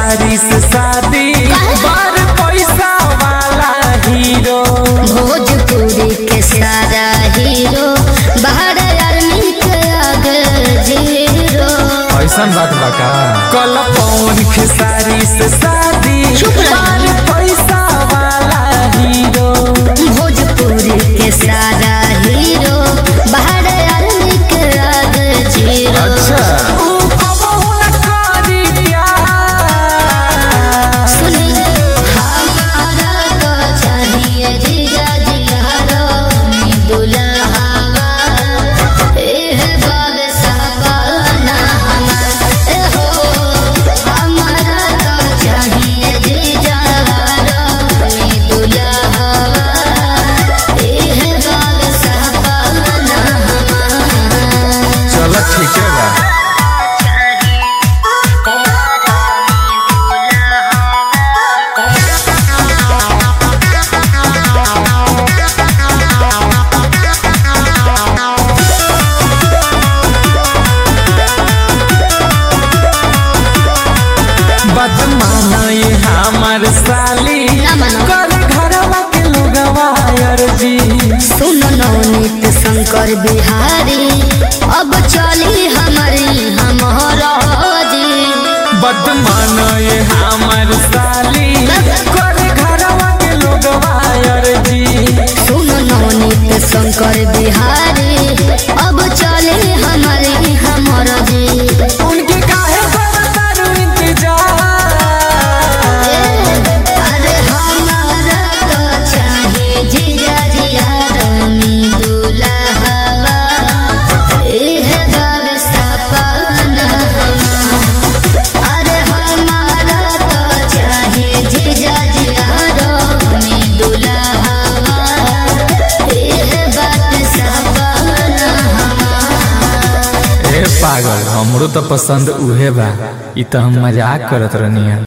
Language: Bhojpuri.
खेसारी से शादी बार पैसा वाला हीरो भोजपुरी के सारा हीरो बाहर आर्मी के आगे जीरो ऐसन बात बा का कल पवन खेसारी से शादी चुप रही। बार पैसा वाला हीरो भोजपुरी के सारा हीरो बाहर आर्मी के आगे जीरो ऊ कबहू न करी प्यार सुनी हमारा तो चाहिए जीजा जियारो दुल्हावा एह बाब साबाना हमार ए हो हमारा तो चाहिए जीजा दुल्हावा एह बाब साबाना हमार चलो ठीक है बा बदमाना ये हमार साली ना मानो। कर घरवा के लोगवा अर्जी सुन नवनीत शंकर बिहारी अब चली हमारी हमारा जी बदमाना ये हमार साली कर घरवा के लोगवा अर्जी सुन नवनीत शंकर बिहारी अब चली हमारी हमारा जी उनके काहे करतारू इंतजार अरे हमारा तो चाहिए जिया जिया रानी दुल्हवा एह बाब सपना अरे हमारा तो चाहिए जिया जिया रानी दुल्हवा एह बात सपना ए पागल हमरो तो पसंद उहे बा ई तो हम मजाक करत रहनी